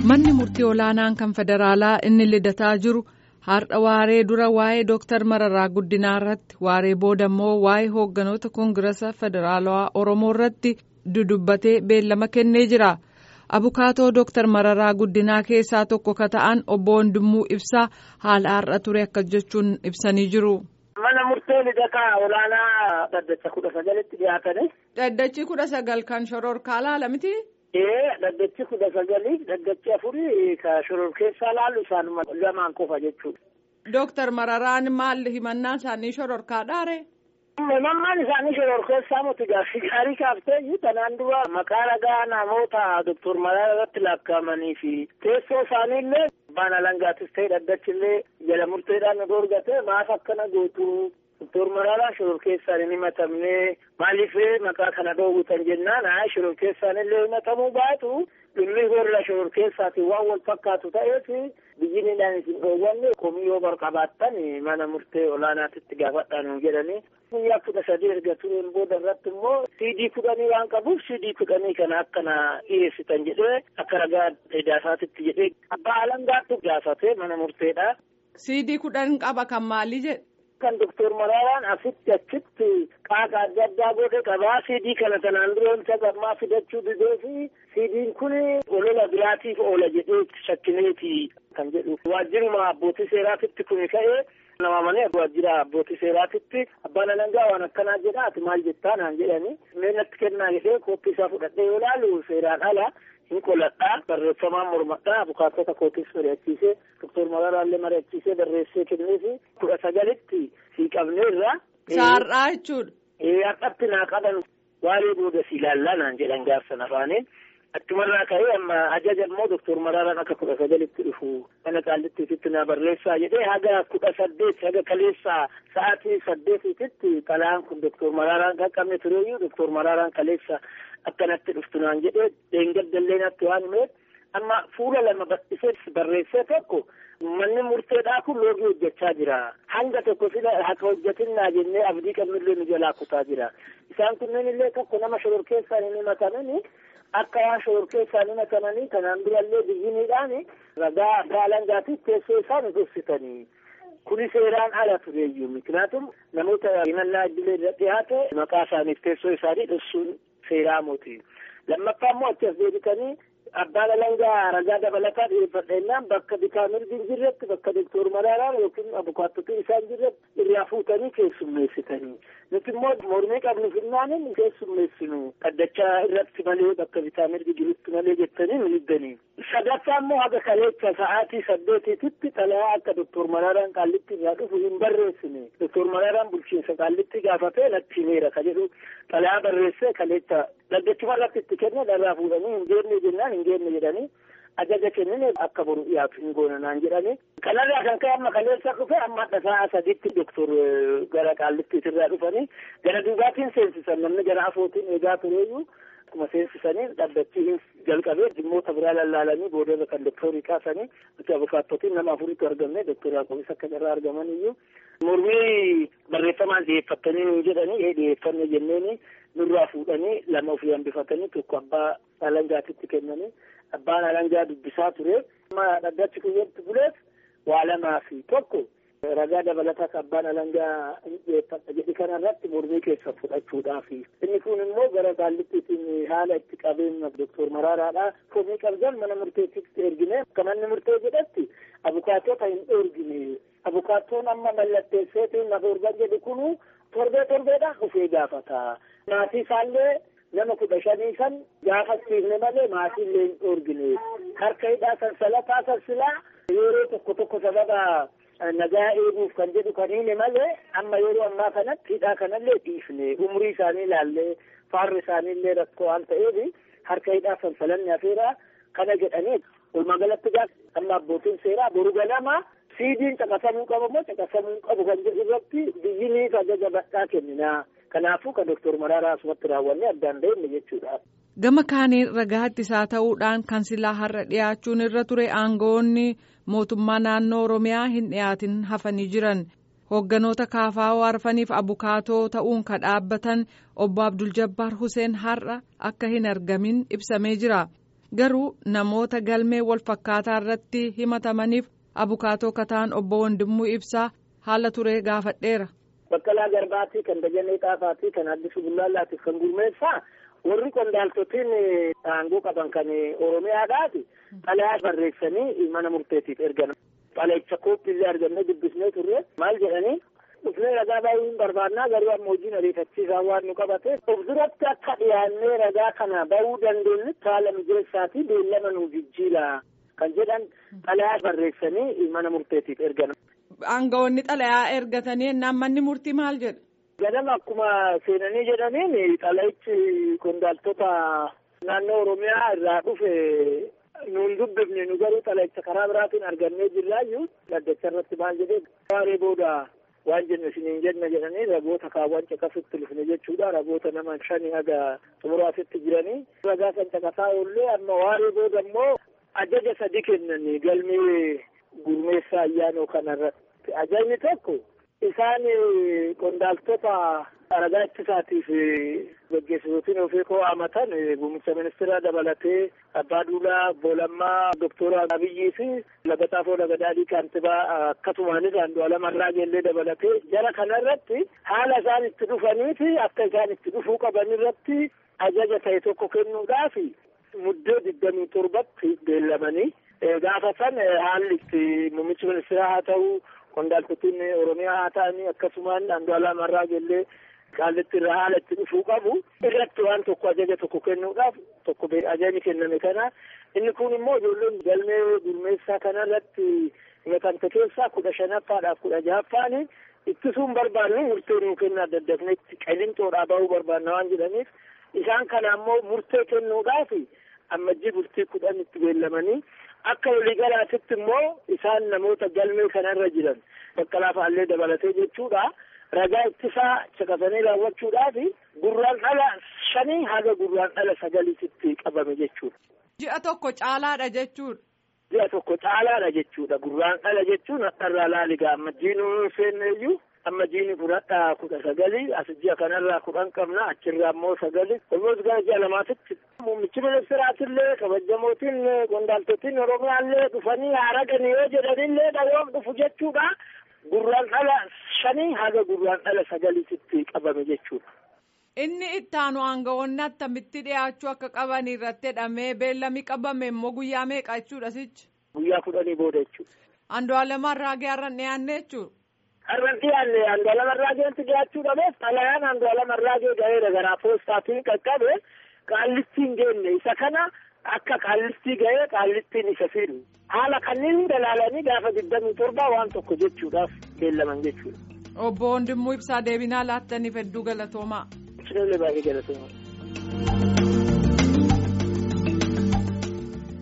Manni murtii olaanaan kan federaalaa inni lidataa jiru har'a waaree dura waa'ee Dooktar Mararaa Guddinaa irratti waaree booda immoo waa'ee hoogganoota koongirasa federaalawaa Oromoo irratti dudubbatee beellama kennee jira. Abukaatoo Dooktar Mararaa Guddinaa keessaa tokko ka ta'an obbo Wandimuu Ibsaa haala har'a ture akka jechuun ibsanii jiru. Mana murtee lidataa olaanaa dhaddacha kudha sagalitti dhiyaatanii. Dhaddachi kudha sagal kan shororkaa laala miti. Ee dhaddachi kudha sagalii dhaddachi afurii ka shoror keessaa laalu isaanuma lamaan qofa jechuudha. Dooktar Mararaan maal himannaan isaanii shororkaa dhaare? Himannaan isaanii shoror keessaa miti gaaffii gaarii kaaftee kanaan dura maqaa ragaa namoota Dooktar Mararaa irratti lakkaa'amanii fi teessoo isaaniillee abbaan alangaatis ta'e dhaddachillee jala murteedhaan nu dorgate maaf akkana gootu Dooktar Mararaa shoror keessaan hin himatamne maaliif maqaa kana dhoowwitan jennaan haa shoror keessaan illee himatamuu baatu dhimmi warra shoror keessaatiin waan wal fakkaatu ta'eef biyyiniidhaan isin dhoowwanne komii yoo barqabaattan mana murtee olaanaatitti gaafadhaan jedhanii guyyaa kudha sadii erga tureen booda irratti immoo siidii kudhanii waan qabuuf siidii kudhanii kana akkana dhiyeessitan jedhee akka ragaa idaasaatitti jedhee abbaa alangaatti gaafate mana murteedha. Siidii kudhan qaba kan maalii jedhe? kan doktor Mararaan asitti achitti qaaqa adda addaa godhe qabaa siidii kana tanaan duroon sagammaa fidachuu didee fi siidiin kun olola biraatiif oola jedhee shakkineeti kan jedhu waajjiruma abbootii seeraatitti kuni ka'ee nama manee waajjira abbootii seeraatitti abbaan alangaa waan akkanaa jedha ati maal jettaa naan jedhani meenatti kennaa jedhee kooppii isaa fudhadhee yoo laalu seeraan ala hin qoladhaa barreeffamaan mormadhaa abukaatota kootiis mari'achiisee doktor Mararaallee mari'achiisee barreessee kenneefi kudha sagalitti sii qabneerra. Saarraa jechuudha. Ee har'atti naa qaban waaree booda si ilaallaa naan jedhan gaafsan afaaniin. Achumarraa ka'ee amma ajaja immoo doktor Mararaan akka kudha sagalitti dhufu mana qaallittiitti na barreessaa jedhee haga kudha saddeet haga kaleessaa sa'aatii saddeetitti xalaan kun doktor Mararaan qaqqabne tureeyyuu doktor Mararaan kaleessa akkanatti dhuftu naan jedhee dheengaddallee natti waan himeef amma fuula lama bal'isee barreessee tokko manni murteedhaa kun loogii hojjechaa jira hanga tokko sila haka hojjetinnaa jennee abdii qabnillee nu jalaa kutaa jira isaan kunneen illee tokko nama shoror keessaan hin himatamani akka waan shoror keessaan himatamanii kanaan durallee biyyiniidhaan ragaa abbaa alangaatiif teessoo isaan ibsitanii kuni seeraan ala tureeyyuu miknaatum namoota himannaa idilee irra dhiyaate maqaa isaaniif teessoo isaanii dhoksuun seeraa moti lammaffaa immoo achi as deebitanii abbaan alangaa ragaa dabalataa dhiyeeffadheennaan bakka bitaa mirgi hin jirretti bakka doktor Maraaraan yookiin abukaattotii isaan jirretti irraa fuutanii keessummeessitanii nuti immoo mormii qabnu finnaanin keessummeessinu dhaddachaa irratti malee bakka bitaa mirgi jirutti malee jettanii nu hiddanii sadaffaa immoo haga kaleecha sa'aatii saddeetiititti xalayaa akka doktor Maraaraan qaallitti irraa dhufu hin barreessine doktor Maraaraan bulchiinsa qaallitti gaafatee natti himeera ka jedhu xalayaa barreessee kaleecha dhaddachuma irratti itti kenne dharraa fuudhanii hin geenne jennaan hin geenne jedhanii ajaja kennine akka boru dhiyaatu hin goona naan jedhani kanarraa kan ka'e amma kaleessa dhufe amma sa'a sadiitti doktor gara qaallittiitirraa dhufanii gara duubaatiin seensisan namni gara afootiin eegaa tureeyyuu akkuma seensisanii dhaddachi jalqabee dhimmoota biraa lallaalanii boodarra kan doktorii kaasanii nuti abukaattotiin nama afuritti argamne doktor Yaaqobis akka irraa argaman iyyuu mormii barreeffamaan dhiyeeffattanii nu jedhanii ee dhiyeeffanne jenneeni nurraa fuudhanii lama ofii hambifatanii tokko abbaa alangaatitti kennanii abbaan alangaa dubbisaa ture amma dhaddachi kuyyetti buleef waa lamaa fi tokko ragaa dabalataa abbaan alangaa dhiyeeffadha jedhi kanarratti mormii keessa fudhachuudhaaf inni kun immoo gara qaallittiitiin haala itti qabeenya doktor Maraaraadha komii qabdan mana murteetitti ergine akka manni murtee jedhatti abukaatota hin ergine abukaattoon amma mallatteesseetiin na dorgan jedhu kunu torbee torbeedhaan dhufee gaafata maatii isaallee nama kudha shanii san gaafachiifne malee maatiillee hin dhoorgine harka hidhaa sansalataa sansilaa yeroo tokko tokko sababa nagaa eeguuf kan jedhu kan hime malee amma yeroo ammaa kanatti hidhaa kanallee dhiifne umrii isaanii ilaallee faarri isaaniillee rakkoo waan ta'eef harka hidhaa sansalanni hafeera kana jedhanii walumaa galatti gaafa amma abbootiin seeraa boru ganama siidiin caqasamuu qabu moo caqasamuu qabu kan jedhu irratti biyyiniif ajaja badhaa kenninaa kanaafuu kan doktor Maraaraa asumatti raawwanne addaan deemne jechuudha. Gama kaaniin ragaa ittisaa ta'uudhaan kan silaa har'a dhiyaachuun irra ture aangawoonni mootummaa naannoo Oromiyaa hin dhiyaatin hafanii jiran hoogganoota kaafaa waarfaniif abukaatoo ta'uun ka dhaabbatan obbo Abdul Jabbaar Huseen har'a akka hin argamin ibsamee jira. garuu namoota galmee wal fakkaataa irratti himatamaniif abukaatoo kataan obbo Wandimuu Ibsaa haala turee gaafadheera. Baqqalaa Garbaatii kan Dajanee Xaafaatii kan Addisuu Bullaallaatiif kan Gurmeessaa warri qondaaltotiin aangoo qaban kan Oromiyaadhaati xalayaa barreessanii mana murteetiif ergan. Xalayicha kooppiillee argannee dubbisnee turre maal jedhanii dhufnee ragaa baay'ee hin barbaannaa garuu amma hojiin ariifachiisaa waan nu qabate of duratti akka dhiyaannee ragaa kana bahuu dandeenyutti haala mijeessaatii beellama nu jijjiira kan jedhan xalayaa barreessanii mana murteetiif ergan. Aangawoonni xalayaa ergatanii ennaan manni murtii maal jedha? Ganama akkuma seenanii jedhaniin xalayichi qondaaltota naannoo Oromiyaa irraa dhufe nuun dubbifne nu garuu xalayicha karaa biraatiin argannee jirraayyuu dhaddacha irratti maal jedhee waaree booda waan jenne isiniin jenna jedhanii ragoota kaawwan caqasutti dhufne jechuudha ragoota nama shanii haga xumuraasitti jiranii ragaa san caqasaa oollee amma waaree booda immoo ajaja sadi kennanii galmee gurmeessaa ayyaanoo kanarratti ajajni tokko isaan qondaaltota ragaa ittisaatiif gaggeessitootiin ofii koo amatan muummicha ministeeraa dabalatee abbaa duulaa boolammaa doktora abiyyii fi lagaxaafoo lagadaadhii kaantibaa akkasumaanis andu'aalama arraageellee dabalatee jara kanarratti haala isaan itti dhufanii fi akka isaan itti dhufuu qaban irratti ajaja ta'e tokko kennuudhaaf muddee digdamii torbatti beellamanii gaafa san haalli itti muummichi ministeeraa haa ta'u qondaaltotiin oromiyaa haa ta'anii akkasumaan andu'aalama arraageellee qaallitti irraa haala itti dhufuu qabu irratti waan tokko ajaja tokko kennuudhaaf tokko ajajni kenname kana inni kun immoo ijoolleen galmee gurmeessaa kanarratti himatamte keessaa kudha shanaffaadhaaf kudha jahaffaani ittisuun barbaanne murtee nuu kennaa daddafnetti qalinxoodhaa bahuu barbaanna waan jedhaniif isaan kana ammoo murtee kennuudhaaf ammajjii bultii kudhan itti beellamanii akka waliigalaatitti immoo isaan namoota galmee kanarra jiran baqqalaa fa'aallee dabalatee jechuudha. ragaa ittisaa caqasanii raawwachuudhaaf gurraan dhala shanii haga gurraan dhala sagaliititti qabame jechuudha. Ji'a tokko caalaadha jechuudha. Ji'a tokko caalaadha jechuudha. Gurraan dhala jechuun hadharraa laaligaa amma jiinuu seenneeyyuu amma jiini fudhadhaa kudha sagalii as ji'a kanarraa kudhan qabna achirraa immoo sagali olmoos gara ji'a lamaatitti muummichi ministeeraatillee kabajamootiin qondaaltotiin oromiyaallee dhufanii haaragani yoo jedhanillee dhawoon dhufu jechuudha. Gurraan dhala shanii haga gurraan dhala sagaliititti qabame jechuudha. Inni ittaanu aangawoonni attamitti dhiyaachuu akka qaban irratti hidhamee beellami qabame immoo guyyaa meeqa jechuudha sichi? Guyyaa kudhanii booda jechuudha. Andu'aalama Arraagee har'an dhiyaanne jechuudha. Har'an dhiyaanne Andu'aalama Arraageetti dhiyaachuu dhabeef xalayaan Andu'aalama Arraagee ga'eera garaa poostaatiin qaqqabe qaallittiin geenne isa kana akka qaallittii ga'ee qaallittiin isa fidu. haala kanneen hunda ilaalanii gaafa digdamii torbaa waan tokko jechuudhaaf beellaman jechuudha. Obbo Wandimmoo Ibsaa deebinaa laattaniif hedduu galatoomaa. Sinillee baay'ee galatoomaa.